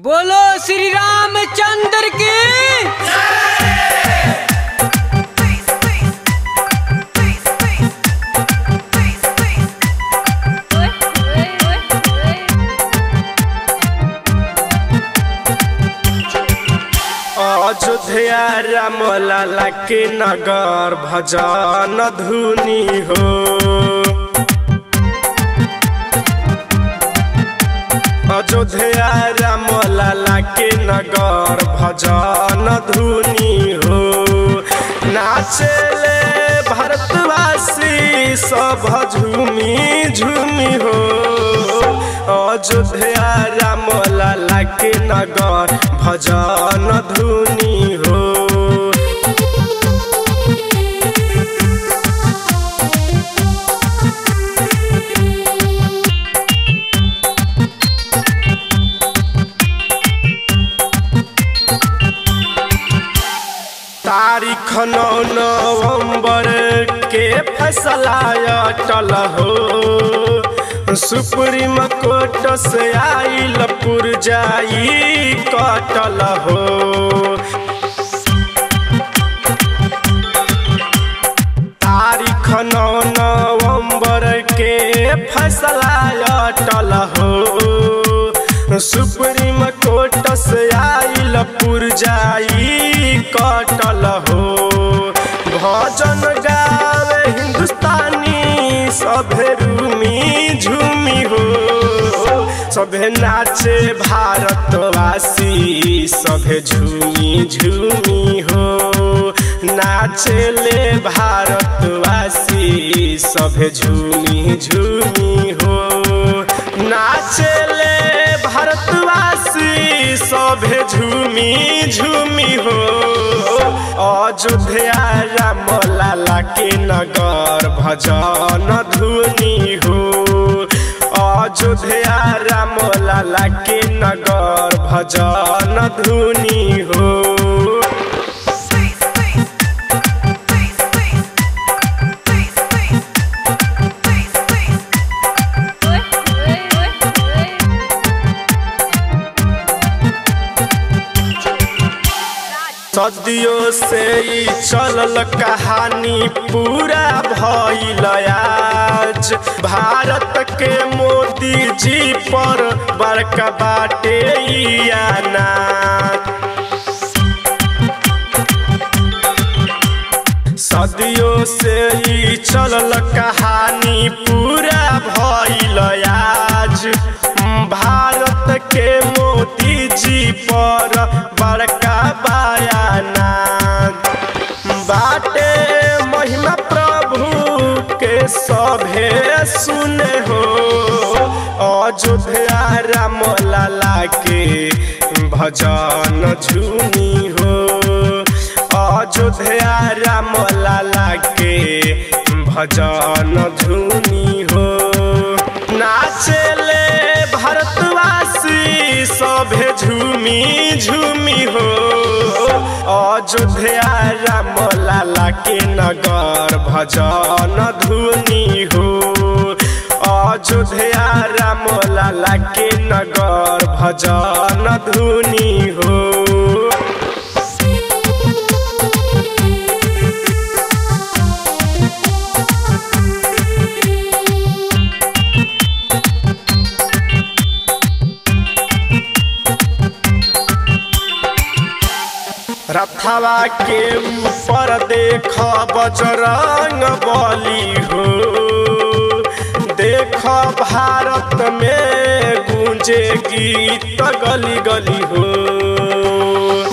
बोलो श्री रामचंद्र की अयोध्या राम लाला के नगर भजन धुनी हो अयोध्या राम लाला के नगर भजन धुनी हो नाचले भारतवासी सब झूमी झूमी हो अयोध्या राम लाला के नगर भजन धुनी हो तारीख नौ नवंबर के फैसला अटल हो सुप्रीम कोर्ट से आइल पुरजाई कटल हो तारीख नौ नवंबर के फैसला अटल हो सुप्रीम कोर्ट से आइल पुरजाई कटल हो भजन गावे हिंदुस्तानी सभे रूमी झूमी हो सभे नाचे भारतवासी सभे झूमी झूमी हो नाचले भारतवासी सभे झूमी झूमी हो नाचले भारतवासी सभे झूमी झूमी हो अयोध्या राम लाला के नगर भजन धुनी हो अयोध्या राम लाला के नगर भजन धुनी हो सदियों से ही चलल कहानी पूरा भइल आज भारत के मोदी जी पर बड़का बाटे ई अनाज सदियों से ही चलल कहानी पूरा भइल आज भारत के मोदी जी पर बड़का बयाना बाटे महिमा प्रभु के सभे सुने हो अयोध्या राम लाला के भजन झूमी हो अयोध्या राम लाला के भजन धुनी हो नाचले भारतवासी सभे झूमी झूमी हो अयोध्या राम लाला के नगर भजन धुनी हो अयोध्या राम लाला के नगर भजन धुनी हो रथवा के ऊपर देख बजरंग बली हो देख भारत में गूंजे गीत गली गली हो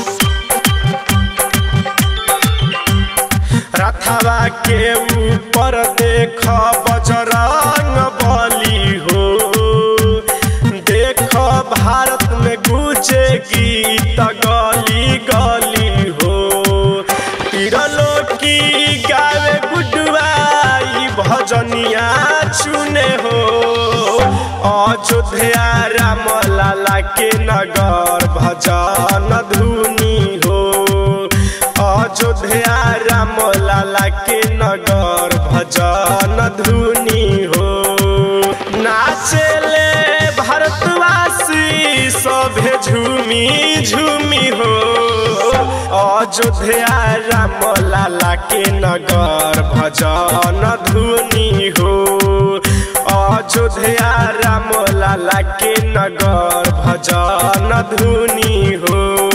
रथवा के ऊपर देख बजरंग बली हो देख भारत में गूंजे गीत गली गली हो तिरलो की गावे गुडवाई भजनिया चुने हो अयोध्या राम लाला के नगर भजन धुनी हो अयोध्या राम लाला के नगर भजन धुनी हो नाचले भारतवासी सभे झूमी झूमी हो अयोध्या राम लाला के नगर भजन धुनी हो अयोध्या राम लाला के नगर भजन धुनी हो